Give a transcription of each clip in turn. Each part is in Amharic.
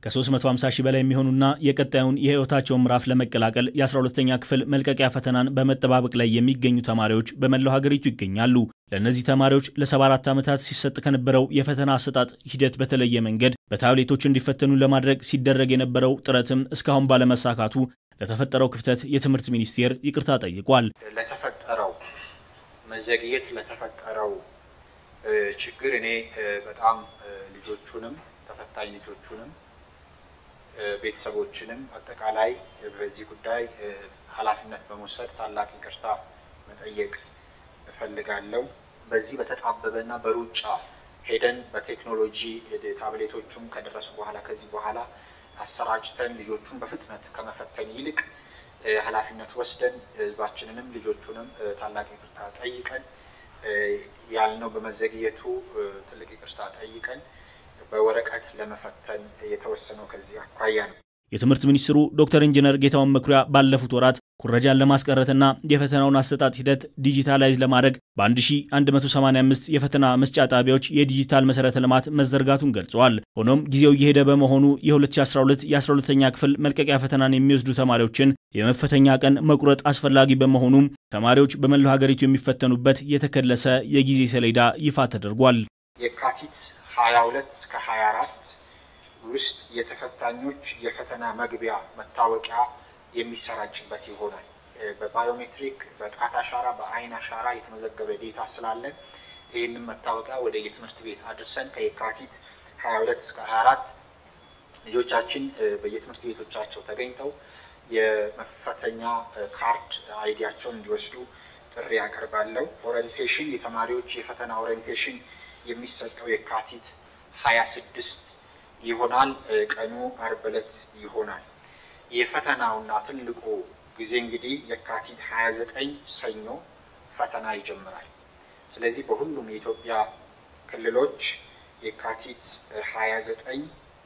ከ350 ሺህ በላይ የሚሆኑና የቀጣዩን የሕይወታቸውን ምዕራፍ ለመቀላቀል የ12ተኛ ክፍል መልቀቂያ ፈተናን በመጠባበቅ ላይ የሚገኙ ተማሪዎች በመላው ሀገሪቱ ይገኛሉ። ለእነዚህ ተማሪዎች ለ74 ዓመታት ሲሰጥ ከነበረው የፈተና አሰጣጥ ሂደት በተለየ መንገድ በታብሌቶች እንዲፈተኑ ለማድረግ ሲደረግ የነበረው ጥረትም እስካሁን ባለመሳካቱ ለተፈጠረው ክፍተት የትምህርት ሚኒስቴር ይቅርታ ጠይቋል። ለተፈጠረው መዘግየት ለተፈጠረው ችግር እኔ በጣም ልጆቹንም ተፈታኝ ልጆቹንም ቤተሰቦችንም አጠቃላይ በዚህ ጉዳይ ኃላፊነት በመውሰድ ታላቅ ይቅርታ መጠየቅ እፈልጋለሁ። በዚህ በተጣበበና በሩጫ ሄደን በቴክኖሎጂ ታብሌቶቹም ከደረሱ በኋላ ከዚህ በኋላ አሰራጭተን ልጆቹን በፍጥነት ከመፈተን ይልቅ ኃላፊነት ወስደን ሕዝባችንንም ልጆቹንም ታላቅ ይቅርታ ጠይቀን ያልነው በመዘግየቱ ትልቅ ይቅርታ ጠይቀን በወረቀት ለመፈተን የተወሰነው ከዚህ አኳያ ነው። የትምህርት ሚኒስትሩ ዶክተር ኢንጂነር ጌታሁን መኩሪያ ባለፉት ወራት ኩረጃን ለማስቀረትና የፈተናውን አሰጣጥ ሂደት ዲጂታላይዝ ለማድረግ በ1185 የፈተና መስጫ ጣቢያዎች የዲጂታል መሰረተ ልማት መዘርጋቱን ገልጸዋል። ሆኖም ጊዜው እየሄደ በመሆኑ የ2012 የ12ኛ ክፍል መልቀቂያ ፈተናን የሚወስዱ ተማሪዎችን የመፈተኛ ቀን መቁረጥ አስፈላጊ በመሆኑም ተማሪዎች በመላው ሀገሪቱ የሚፈተኑበት የተከለሰ የጊዜ ሰሌዳ ይፋ ተደርጓል። የካቲት 22 እስከ 24 ውስጥ የተፈታኞች የፈተና መግቢያ መታወቂያ የሚሰራጭበት ይሆናል። በባዮሜትሪክ በጣት አሻራ፣ በአይን አሻራ የተመዘገበ ዴታ ስላለን ይህንን መታወቂያ ወደ የትምህርት ቤት አድርሰን ከየካቲት 22 እስከ 24 ልጆቻችን በየትምህርት ቤቶቻቸው ተገኝተው የመፈተኛ ካርድ አይዲያቸውን እንዲወስዱ ጥሪ ያቀርባለሁ። ኦሪንቴሽን የተማሪዎች የፈተና ኦሪንቴሽን የሚሰጠው የካቲት 26 ይሆናል። ቀኑ አርብ ዕለት ይሆናል። የፈተናውና ትልቁ ጊዜ እንግዲህ የካቲት 29 ሰኞ ፈተና ይጀምራል። ስለዚህ በሁሉም የኢትዮጵያ ክልሎች የካቲት 29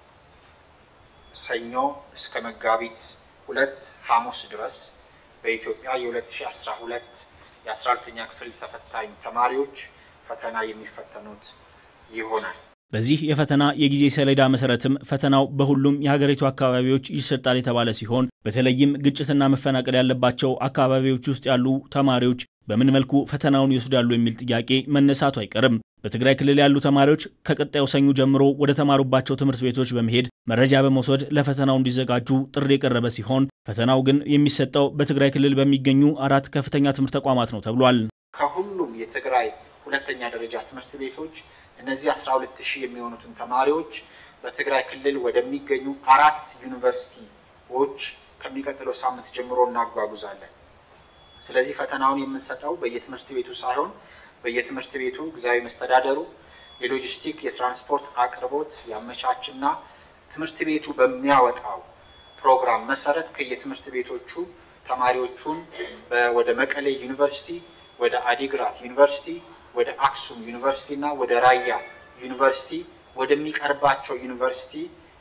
ሰኞ እስከ መጋቢት ሁለት ሐሙስ ድረስ በኢትዮጵያ የ2012 የ12ኛ ክፍል ተፈታኝ ተማሪዎች ፈተና የሚፈተኑት ይሆናል። በዚህ የፈተና የጊዜ ሰሌዳ መሰረትም ፈተናው በሁሉም የሀገሪቱ አካባቢዎች ይሰጣል የተባለ ሲሆን በተለይም ግጭትና መፈናቀል ያለባቸው አካባቢዎች ውስጥ ያሉ ተማሪዎች በምን መልኩ ፈተናውን ይወስዳሉ የሚል ጥያቄ መነሳቱ አይቀርም። በትግራይ ክልል ያሉ ተማሪዎች ከቀጣዩ ሰኞ ጀምሮ ወደ ተማሩባቸው ትምህርት ቤቶች በመሄድ መረጃ በመውሰድ ለፈተናው እንዲዘጋጁ ጥሪ የቀረበ ሲሆን ፈተናው ግን የሚሰጠው በትግራይ ክልል በሚገኙ አራት ከፍተኛ ትምህርት ተቋማት ነው ተብሏል። ከሁሉም የትግራይ ሁለተኛ ደረጃ ትምህርት ቤቶች እነዚህ 12 ሺህ የሚሆኑትን ተማሪዎች በትግራይ ክልል ወደሚገኙ አራት ዩኒቨርሲቲዎች ከሚቀጥለው ሳምንት ጀምሮ እናጓጉዛለን። ስለዚህ ፈተናውን የምንሰጠው በየትምህርት ቤቱ ሳይሆን በየትምህርት ቤቱ ጊዜያዊ መስተዳደሩ የሎጂስቲክ የትራንስፖርት አቅርቦት ያመቻችና ትምህርት ቤቱ በሚያወጣው ፕሮግራም መሰረት ከየትምህርት ቤቶቹ ተማሪዎቹን ወደ መቀሌ ዩኒቨርሲቲ፣ ወደ አዲግራት ዩኒቨርሲቲ ወደ አክሱም ዩኒቨርሲቲ እና ወደ ራያ ዩኒቨርሲቲ ወደሚቀርባቸው ዩኒቨርሲቲ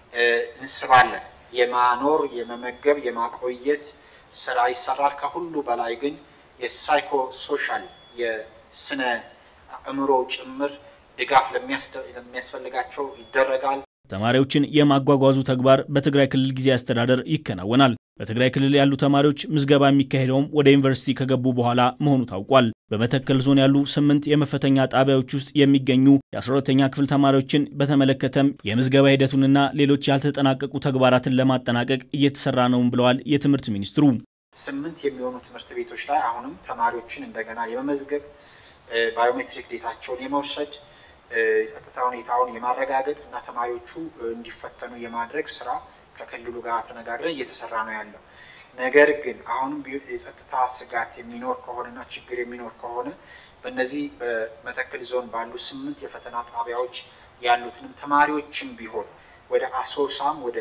እንስባለን። የማኖር የመመገብ የማቆየት ስራ ይሰራል። ከሁሉ በላይ ግን የሳይኮ ሶሻል የስነ አእምሮ ጭምር ድጋፍ ለሚያስፈልጋቸው ይደረጋል። ተማሪዎችን የማጓጓዙ ተግባር በትግራይ ክልል ጊዜያዊ አስተዳደር ይከናወናል። በትግራይ ክልል ያሉ ተማሪዎች ምዝገባ የሚካሄደውም ወደ ዩኒቨርሲቲ ከገቡ በኋላ መሆኑ ታውቋል። በመተከል ዞን ያሉ ስምንት የመፈተኛ ጣቢያዎች ውስጥ የሚገኙ የ12ተኛ ክፍል ተማሪዎችን በተመለከተም የምዝገባ ሂደቱንና ሌሎች ያልተጠናቀቁ ተግባራትን ለማጠናቀቅ እየተሰራ ነውም ብለዋል የትምህርት ሚኒስትሩ። ስምንት የሚሆኑ ትምህርት ቤቶች ላይ አሁንም ተማሪዎችን እንደገና የመመዝገብ ባዮሜትሪክ ዴታቸውን የመውሰድ የጸጥታ ሁኔታውን የማረጋገጥ እና ተማሪዎቹ እንዲፈተኑ የማድረግ ስራ ከክልሉ ጋር ተነጋግረን እየተሰራ ነው ያለው። ነገር ግን አሁንም የጸጥታ ስጋት የሚኖር ከሆነና ችግር የሚኖር ከሆነ በእነዚህ በመተከል ዞን ባሉ ስምንት የፈተና ጣቢያዎች ያሉትንም ተማሪዎችም ቢሆን ወደ አሶሳም ወደ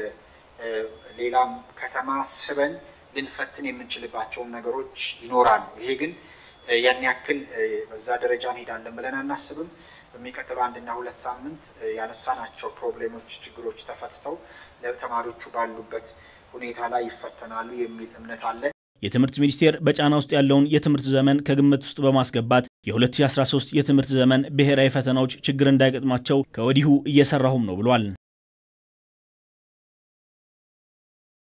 ሌላም ከተማ ስበን ልንፈትን የምንችልባቸውን ነገሮች ይኖራሉ። ይሄ ግን ያን ያክል በዛ ደረጃ እንሄዳለን ብለን አናስብም። በሚቀጥለው አንድና ሁለት ሳምንት ያነሳናቸው ፕሮብሌሞች፣ ችግሮች ተፈትተው ለተማሪዎቹ ባሉበት ሁኔታ ላይ ይፈተናሉ የሚል እምነት አለን። የትምህርት ሚኒስቴር በጫና ውስጥ ያለውን የትምህርት ዘመን ከግምት ውስጥ በማስገባት የ2013 የትምህርት ዘመን ብሔራዊ ፈተናዎች ችግር እንዳይገጥማቸው ከወዲሁ እየሰራሁም ነው ብሏል።